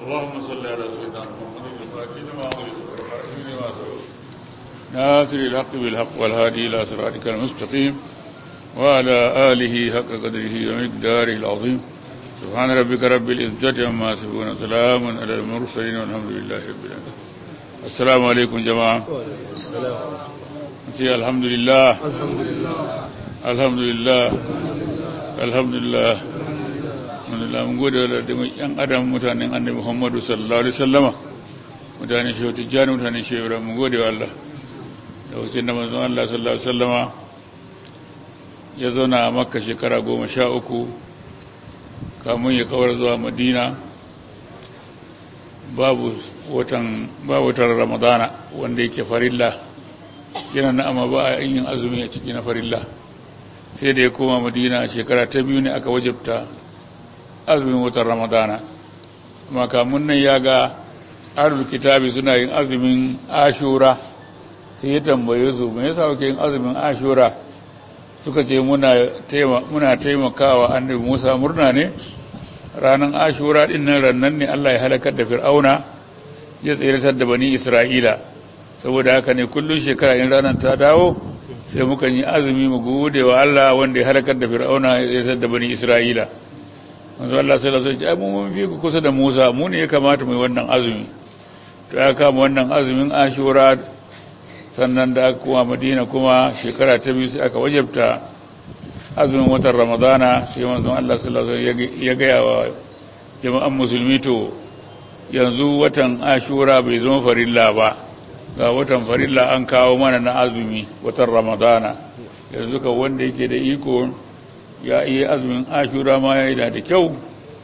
اللهم صل على سيدنا محمد الفاتح لما أغلق والخاتم لما سبق ناصر الحق بالحق والهادي إلى صراطك المستقيم وعلى آله حق قدره ومقداره العظيم سبحان ربك رب العزة عما يصفون سلام على المرسلين والحمد لله رب العالمين السلام عليكم جماعة نسي الحمد لله الحمد لله الحمد لله الحمد لله alhamdulillah mun gode wa da yan adam mutanen annabi muhammadu sallallahu alaihi wasallama mutanen shehu tijjani mutanen shehu ibrahim mun gode wa Allah da wasu da manzon Allah sallallahu alaihi wasallama ya zauna a makka shekara goma sha uku kamun ya kawar zuwa madina babu watan babu watan ramadana wanda yake farilla yana na amma ba a yin azumi a ciki na farilla sai da ya koma madina shekara ta biyu ne aka wajabta azumin watan ramadana makamun nan ya ga ahlul kitabi suna yin azumin ashura sai ya tambaye su me yasa kuke yin azumin ashura suka ce muna taimakawa annabi Musa murna ne ranar ashura din nan rannan ne Allah ya halakar da fir'auna ya tsiratar da bani isra'ila saboda haka ne kullum shekara in ranar ta dawo sai muka yi azumi mu gode wa Allah wanda ya halakar da fir'auna ya tsiratar da bani isra'ila manzo Allah sai Allah ya mu mun fi ku kusa da Musa mu ne ya kamata mu yi wannan azumi to ya kama wannan azumin Ashura sannan da aka kuma Madina kuma shekara ta biyu sai aka wajabta azumin watan Ramadana sai manzo Allah sallallahu alaihi wasallam ya ga wa jama'an musulmi to yanzu watan Ashura bai zama farilla ba ga watan farilla an kawo mana na azumi watan Ramadana yanzu ka wanda yake da iko ya iya azumin ashura ma ya yi da kyau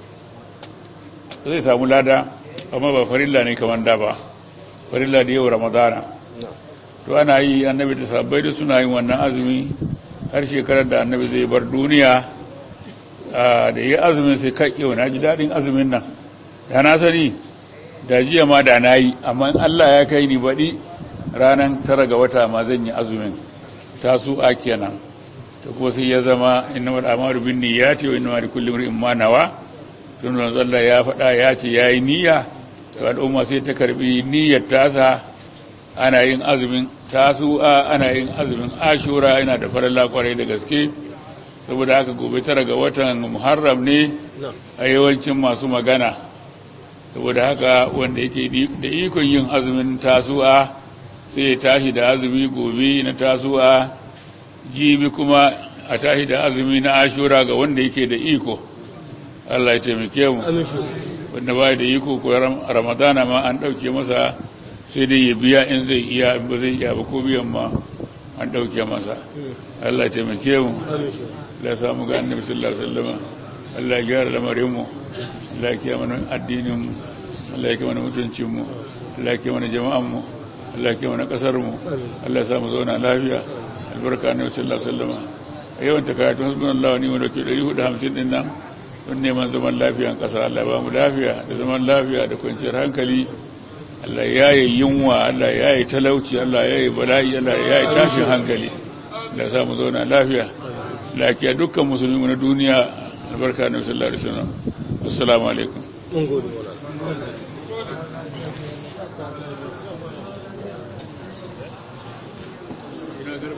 zai samu lada amma ba farilla ne kamar da ba farilla da yau ramadana to ana yi annabi da sabbai da suna yin wannan azumi har shekarar da annabi zai bar duniya da yi azumin sai kai yau na ji daɗin azumin nan da na sani da jiya ma da na yi amma allah ya kai ni baɗi ranar tara ga wata ma zan yi azumin tasu a kenan to kuma sai ya zama innamal a'malu bin niyyati wa innamal likulli imrin ma nawa tun da Allah ya faɗa ya ce yayi niyya to al'umma sai ta karbi niyyar tasa ana yin azumin tasu'a ana yin azumin ashura yana da faralla kwarai da gaske saboda haka gobe tara ga watan muharram ne a yawancin masu magana saboda haka wanda yake da ikon yin azumin tasu'a sai ya tashi da azumi gobe na tasu'a jibi kuma a tashi da azumi na ashura ga wanda yake da iko Allah ya taimake mu wanda ba da iko ko ramadana ma an ɗauke masa sai dai ya biya in zai iya ba zai iya ba ko biyan ma an ɗauke masa Allah ya taimake mu Allah ya samu ga annabi sallallahu alaihi wasallam Allah ya gyara lamarin mu Allah ya kiyaye mana addinin mu Allah ya kiyaye mana mutuncin mu Allah ya kiyaye mana jama'an mu Allah ya kiyaye mana kasar mu Allah ya samu zauna lafiya albarka ne sallallahu alaihi wasallam a yawan ta karatu hasbunallahu wa ni'mal wakeel 450 din nan don neman zaman lafiyan kasa Allah ba mu lafiya da zaman lafiya da kwanciyar hankali Allah ya yi yunwa Allah ya yi talauci Allah ya yi bala'i Allah ya yi tashin hankali da sa mu zauna lafiya lafiya dukkan musulmi na duniya albarka ne sallallahu alaihi wasallam assalamu alaikum